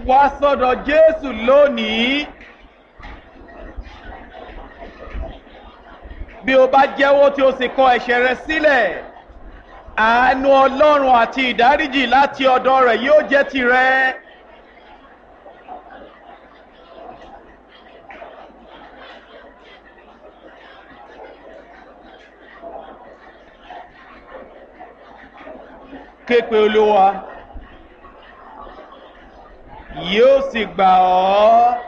wá sọ́dọ̀ jésù lónìí bí o bá jẹ́wọ́ tí o sì kọ ẹ̀ṣẹ̀ rẹ sílẹ̀ àánú ọlọ́run àti ìdáríjì láti ọ̀dọ̀ rẹ̀ yóò jẹ́ tirẹ̀. képe olúwa yóò sì gbà ọ́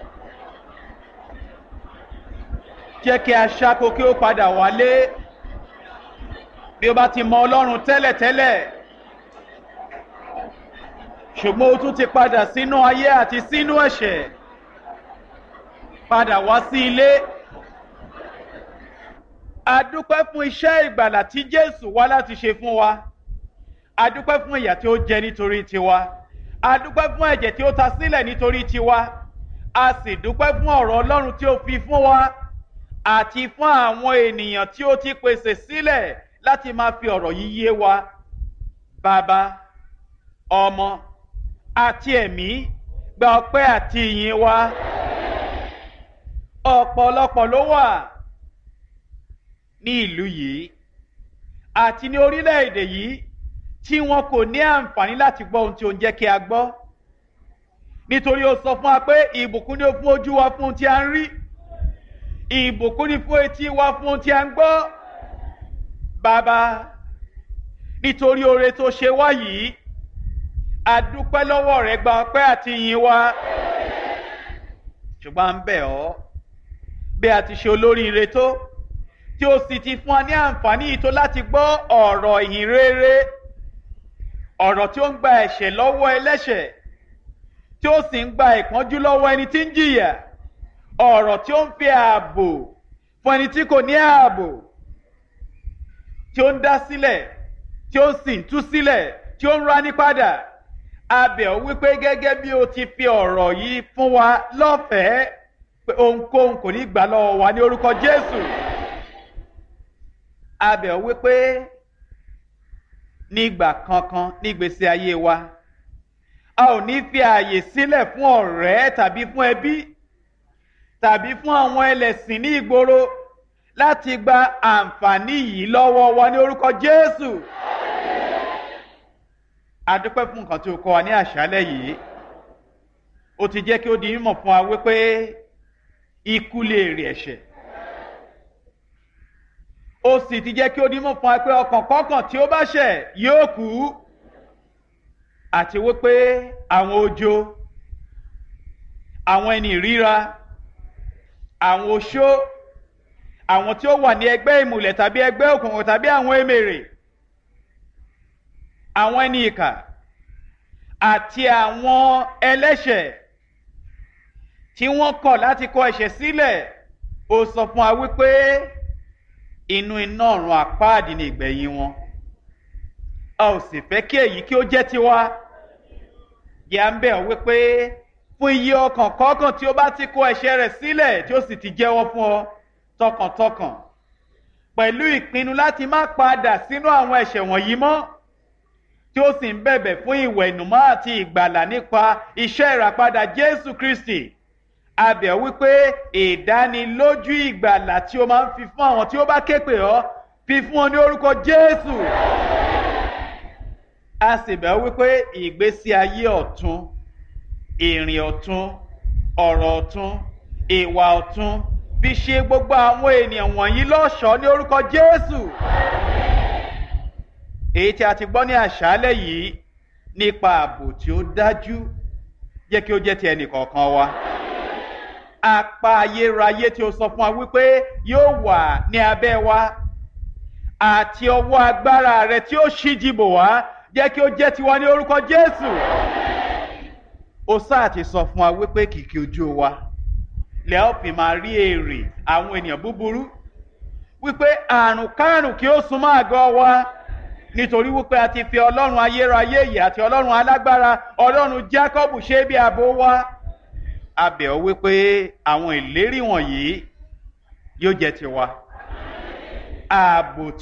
jẹ́ kí aṣáko kí ó padà wálé bí o bá ti mọ ọlọ́run tẹ́lẹ̀tẹ́lẹ̀ ṣùgbọ́n o tún ti padà sínú ayé àti sínú ẹ̀ṣẹ̀ padà wá sí ilé a dúpẹ́ fún iṣẹ́ ìgbàlà tí jésù wá láti ṣe fún wa a dúpẹ́ fún ìyà tí ó jẹ nítorí tiwa a dúpẹ́ fún ẹ̀jẹ̀ tí ó ta sílẹ̀ nítorí tiwa a sì dúpẹ́ fún ọ̀rọ̀ ọlọ́run tí ó fi fún wa àti fún àwọn ènìyàn tí ó ti pèsè sílẹ̀ láti máa fi ọ̀rọ̀ yìí yé wa bàbá ọmọ àti ẹ̀mí gba ọpẹ́ àti ìyìn wa ọ̀pọ̀lọpọ̀ ló wà ní ìlú yìí àti ní orílẹ̀-èdè yìí tí wọn kò ní àǹfààní láti gbọ́ ohun tí ó ń jẹ́ kí a gbọ́ nítorí ó sọ fún wa pé ìbùkún ni ó fún ojú wa fún ohun tí a ń rí ìbùkún ni fún etí wa fún ohun tí a ń gbọ́ bàbá nítorí oore tó ṣe wá yìí àdúpẹ́ lọ́wọ́ rẹ̀ gba ọpẹ́ àti ìyìn wa ṣùgbọ́n à ń bẹ̀ ọ́ bí a ti ṣe olóríire tó tí ó sì ti fún wa ní àǹfààní yìí tó láti gbọ́ ọ̀rọ̀ ìhìn rere ọ̀rọ̀ tí ó ń gba ẹ̀ṣẹ̀ lọ́wọ́ ẹlẹ́ṣẹ̀ tí ó sì ń gba ìpọ́njú lọ́wọ́ ẹni tí ń jìyà ọ̀rọ̀ tí ó ń fi ààbò fún ẹni tí kò ní ààbò tí ó ń dá sílẹ̀ tí ó sì ń tú sílẹ̀ tí ó ń rání padà abẹ̀ ọ́ wípé gẹ́gẹ́ bí o ti fi ọ̀rọ̀ yìí fún wa lọ́fẹ̀ẹ́ pé ohunkóhun kò ní gbà lọ́wọ́ wa ní orúkọ Jésù abẹ̀ ọ́ wípé nígbà kankan nígbèsè ayé wa a ò ní fi ààyè sílẹ̀ fún ọ̀rẹ́ tàbí fún ẹbí tàbí fún àwọn ẹlẹ́sìn ní ìgboro láti gba àǹfààní yìí lọ́wọ́ wa ní orúkọ Jésù. a dúpẹ́ fún nǹkan tí o kọ́ wa ní àṣálẹ́ yìí o ti jẹ́ kí ó di mímọ̀ fún wa wípé ikú lè rí ẹ̀ṣẹ̀ ó sì ti jẹ́ kí ó dímọ̀ fún wa pé ọkàn kọ́kàn tí ó bá ṣẹ̀ yóò kú àti wípé àwọn ojo àwọn ẹni ríra àwọn oṣó àwọn tí ó wà ní ẹgbẹ́ ìmùlẹ̀ tàbí ẹgbẹ́ òkùnkùn tàbí àwọn emèrè àwọn ẹni ìkà àti àwọn ẹlẹ́ṣẹ̀ tí wọ́n kọ̀ láti kọ ẹ̀ṣẹ̀ sílẹ̀ ó sọ fún wa wípé inú iná ọ̀run àpáàdì ni ìgbẹ̀yìn wọn a ò sì fẹ́ kí èyí kí ó jẹ́ tiwa yà ń bẹ̀ ọ́ wípé fún iye ọkàn kọ́kàn tí ó bá ti kó ẹ̀ṣẹ̀ rẹ̀ sílẹ̀ tí ó sì ti jẹ́wọ́ fún ọ tọkàntọkàn pẹ̀lú ìpinnu láti má padà sínú àwọn ẹ̀ṣẹ̀ wọ̀nyí mọ́ tí ó sì ń bẹ̀bẹ̀ fún ìwẹ̀ ìnùmọ́ àti ìgbàlà nípa iṣẹ́ ìràpadà Jésù Kristi abẹ̀ wípé ìdánilójú ìgbàlà tí o máa ń fi fún àwọn tí ó bá ké pè ọ́ fi fún ọ ní orúkọ Jésù a sì bẹ̀ wípé ìgbésí ayé ọ̀tun ìrìn ọ̀tun ọ̀rọ̀ ọ̀tun ìwà ọ̀tun fi ṣe gbogbo àwọn ènìyàn wọ̀nyí lọ́ṣọ̀ọ́ ní orúkọ Jésù èyí tí a ti gbọ́ ní àṣálẹ́ yìí nípa ààbò tí ó dájú jẹ́ kí ó jẹ́ ti ẹnì kọ̀ọ̀kan wa apá ayérayé tí ó sọ fún wa wípé yóò wà ní abẹ́ wa àti ọwọ́ agbára rẹ tí ó ṣíjìbò wá jẹ́ kí ó jẹ́ tiwa ní orúkọ Jésù ó sáà ti sọ fún wa wípé kìkì ojú wa lẹ́ ọ́ fi máa rí èrè àwọn ènìyàn búburú wípé àrùn kárùn kí ó súnmọ́ àgọ́ wa nítorí wípé a ti fi ọlọ́run ayérayé yìí àti ọlọ́run alágbára ọlọ́run Jákọ́bù ṣe bí ààbò wa a bẹ̀ ọ́ wípé àwọn ìlérí wọ̀nyí yóò jẹ́ tiwa ààbò